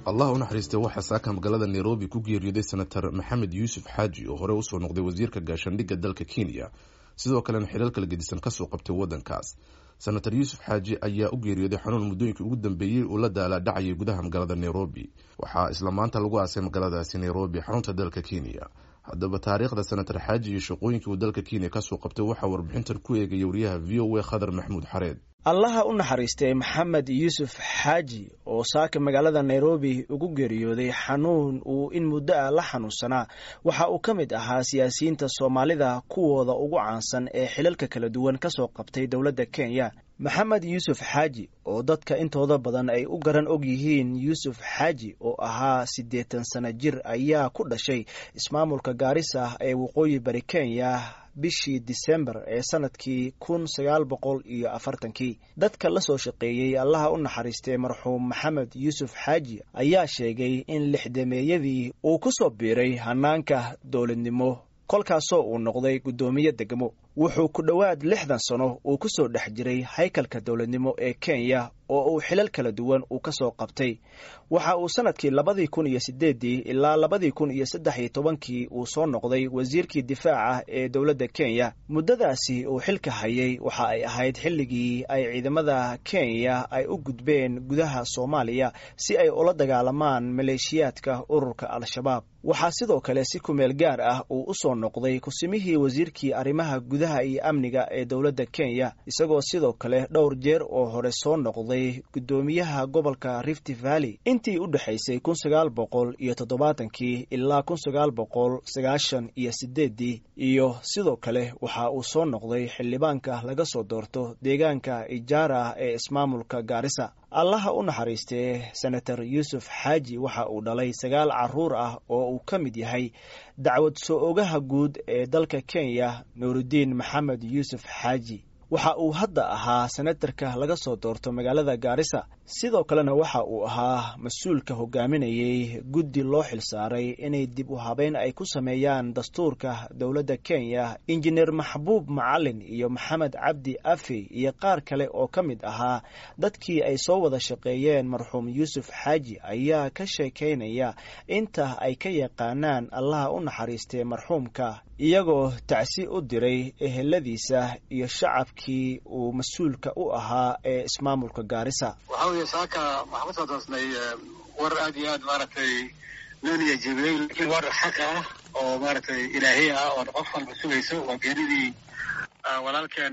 allah u naxariistay waxaa saaka magaalada nairobi ku geeriyooday senator maxamed yuusuf xaaji oo hore usoo noqday wasiirka gaashaandhigga dalka kenya sidoo kalena xilal kala gedisan kasoo qabtay wadankaas senator yuusuf xaaji ayaa u geeriyooday xanuun muddooyinkii ugu dambeeyey uu la daala dhacayay gudaha magaalada nairobi waxaa isla maanta lagu aasay magaaladaasi nairobi xarunta dalka kenya haddaba taariikhda senator xaaji iyo shaqooyinkii uu dalka kenya kasoo qabtay waxaa warbixintan ku eegaya wariyaha v o a khadar maxamuud xareed allaha u naxariistay maxamed yuusuf xaaji oo saaka magaalada nairobi ugu geeriyooday xanuun uu in muddo ah la xanuunsanaa waxa uu ka mid ahaa siyaasiyiinta soomaalida kuwooda ugu caansan ee xilalka kala duwan kasoo qabtay dowladda kenya maxamed yuusuf xaaji oo dadka intooda badan ay u garan og yihiin yuusuf xaaji oo ahaa siddeetan sano jir ayaa ku dhashay ismaamulka gaarisa ee waqooyi bari kenya bishii disembar ee sanadkii kun sagaal boqol iyo afartankii dadka la soo shaqeeyey allaha u naxariistay marxuum maxamed yuusuf xaaji ayaa sheegay in lixdameeyadii uu ku soo biiray hanaanka dowladnimo kolkaasoo uu noqday guddoomiye degmo wuxuu ku dhowaad lixdan sano uu ku soo dhex jiray haykalka dowladnimo ee kenya oo uu xilal kala duwan uu ka soo qabtay waxa uu sanadkii labadii kun iyo sideeddii ilaa labadii kun iyo saddex iyo tobankii uu soo noqday wasiirkii difaaca ee dowladda kenya muddadaasi uu xilka hayay waxa ay ahayd xilligii ay ciidamada kenya ay u gudbeen gudaha soomaaliya si ay ula dagaalamaan maleeshiyaadka ururka al-shabaab waxaa sidoo kale si kumeel gaar ah uu u soo noqday kusimihii wasiirkii arrimaha gudaha iyo amniga ee dowladda kenya isagoo sidoo kale dhowr jeer oo hore soo noqday guddoomiyaha gobolka rift valley intii u dhexaysay kun sagaal boqol iyo toddobaatankii ilaa kun sagaal boqol sagaashan iyo sideeddii iyo sidoo kale waxa uu soo noqday xildhibaanka laga soo doorto deegaanka ijaara ee ismaamulka gaarisa allaha u naxariistee senator yuusuf xaaji waxa uu dhalay sagaal caruur ah oo uu ka mid yahay dacwad soo ogaha guud ee dalka kenya nuurudiin maxamed yuusuf xaaji waxa uu hadda ahaa senatarka laga soo doorto magaalada gaarisa sidoo kalena waxa uu ahaa mas-uulka hogaaminayay guddi loo xilsaaray inay dib u habeyn ay ku sameeyaan dastuurka dowladda kenya injineer maxbuub macalin iyo maxamed cabdi afi iyo qaar kale oo ka mid ahaa dadkii ay soo wada shaqeeyeen marxuum yuusuf xaaji ayaa ka sheekaynaya inta ay ka yaqaanaan allaha u naxariistay marxuumka iyagoo tacsi u diray eheladiisa iyo shacabkii uu mas-uulka u ahaa ee ismaamulka gaarisa waxa weeye saaka waxaan kusoo doosnay war aad iyo aad maaragtay nooniya jebiyey laakiin war xaq ah oo maaragtay ilaahiy ah oo qof walba sugayso waa geeridii walaalkeen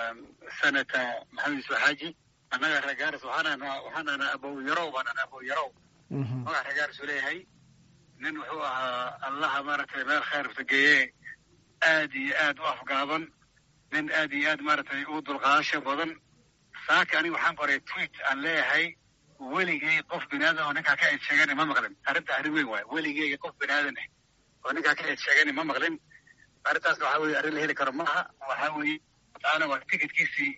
senata maxamed yuusuf xaaji annaga reer gaaris waxaanana waxaanana abow yarow baanana abow yarow magaca reer gaaris uu leeyahay nin wuxuu ahaa allaha maaragtay meel khayrta geeye aad iyo aad u afgaaban nin aad iyo aad maaragtay u dulqaadasho badan saaka aniga waxaan qoray tweet aan leeyahay weligay qof binaadan oo ninkaa ka eed sheegani ma maqlin arrinta arrin weyn waayo weligeyga qof binaadan ah oo ninkaa ka eed sheegani ma maqlin arrintaasna waxaa weye arrin la heli karo maaha waxaa weeye tacaala waa tikitkiisii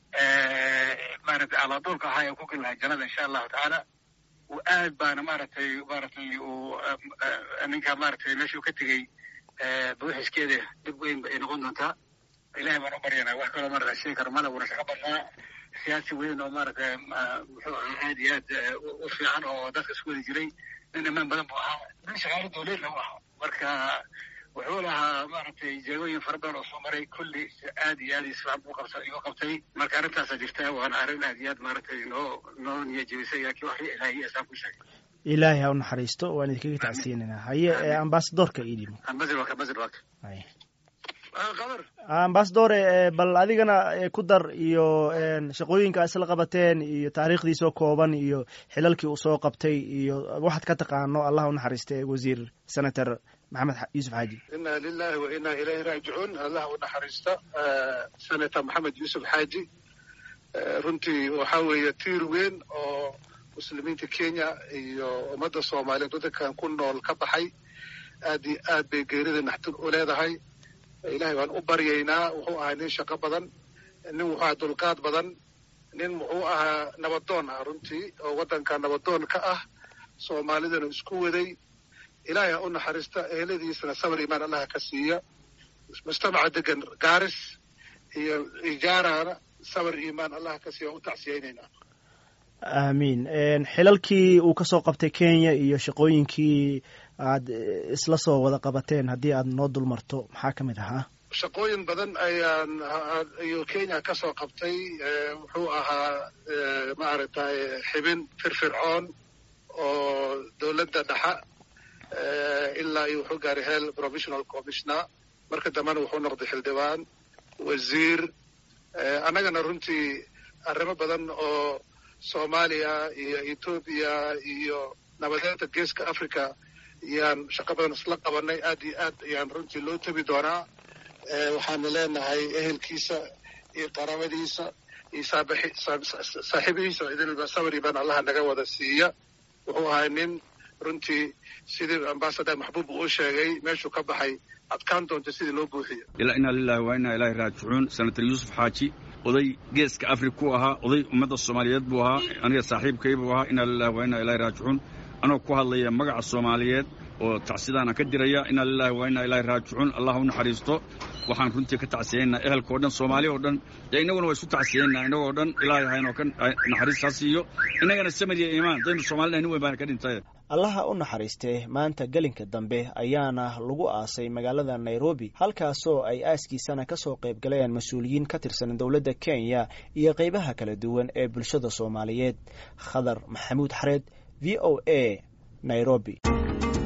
maaragtay alaaduulka ahaa ee ku geli lahay jannada insha allahu tacaala aad baana maaragtay maaragtay uu ninka maaragtay meeshuu ka tegey buuxiskeeda dhib weyn ay noqon doontaa ilahay baan u baryanaa wax kaloo maarata sheegi karo male wuuna shaqo badnaa siyaasi weyn oo maaragtay muxuu ahaa aad iyo aad u fiican oo dadka isku wadi jiray nin imaan badan buu ahaa nin shaqaalo dowleedna u ahaa marka wuxuu lahaa maaragtay jeegooyin fara badan oo soo maray kulli aad iyo aad isfiican buu qabsa igu qabtay marka arrintaasa jirta waana arrin aad iyo aad maaragtay noo noo niya jebisay laakiin wax ilaahiy asaan ku sheegay ilaahay ha u naxariisto waan idinkaga tacsiinaynaa haye ambasadorka idimo ambasadore bal adigana ku dar iyo shaqooyinka isla qabateen iyo taariikhdiisoo kooban iyo xilalkii uu soo qabtay iyo waxaad ka taqaano allah u naxariiste wasiir senator maxamed yuusuf xaaji ina lilahi wa ina ilayhi raajicuun allah u naxariista senator maxamed yuusuf xaaji runtii waxaa weeye tiir weyn oo muslimiinta kenya iyo ummadda soomaaliyeed waddankan ku nool ka baxay aad iyo aad bay geerida naxtin u leedahay ilahay waan u baryaynaa wuxuu ahaa nin shaqo badan nin wuxuu ahaa dulqaad badan nin muxuu ahaa nabadoon ah runtii oo waddanka nabadoon ka ah soomaalidana isku waday ilaahay ha u naxariista eheladiisana sabar imaan allaha ka siiya mujtamaca degan gaaris iyo ijaarana sabar imaan allaha ka siiya waan u tacsiyaynaynaa aamiin xilalkii uu kasoo qabtay kenya iyo shaqooyinkii aad isla soo wada qabateen haddii aad noo dul marto maxaa ka mid ahaa shaqooyin badan ayaan ayuu kenya ka soo qabtay wuxuu ahaa maaragtay xibin firfircoon oo dowladda dhexa ilaa iyo wuxuu gaaray hel provisional commissioner marka dambena wuxuu noqday xildhibaan wasiir annagana runtii arrimo badan oo soomaaliya iyo etoobiya iyo nabadeenta geeska africa ayaan shaqo badan isla qabanay aad iyo aad ayaan runtii loo tabi doonaa waxaana leenahay ehelkiisa iyo qaraabadiisa iyo saaxiibihiisa idilba sabri baan allaha naga wada siiya wuxuu ahay nin runtii sidii ambasador maxbuub uu sheegay meeshuu ka baxay adkaan doonta sidii loo buuxiyo ilaa inaa lilahi waa inaa ilaahi raajicuun senator yuusuf xaaji oday geeska africa ku ahaa oday ummadda soomaaliyeed buu ahaa aniga saaxiibkay buu ahaa inaa lilahi waa inaa ilahi raajicuun anoo ku hadlaya magaca soomaaliyeed oo tacsidaana ka diraya inaa lilahi waa inaa ilaahi raajicuun allah u naxariisto waxaan runtii ka tacsiyaynaa ehelka o dhan soomaali oo dhan dee innaguna waa isu tacsiyaynaa innagoo dhan ilaahay haynoo ka naxariis ha siiyo innagana samir iyo iimaan daynu soomaalida nin weyn baana ka dhintay allaha u naxariistee maanta gelinka dambe ayaana lagu aasay magaalada nairobi halkaasoo ay aaskiisana ka soo qayb galeen mas-uuliyiin ka tirsan dowladda kenya iyo qaybaha kala duwan ee bulshada soomaaliyeed khadar maxamuud xareed v o a nairobi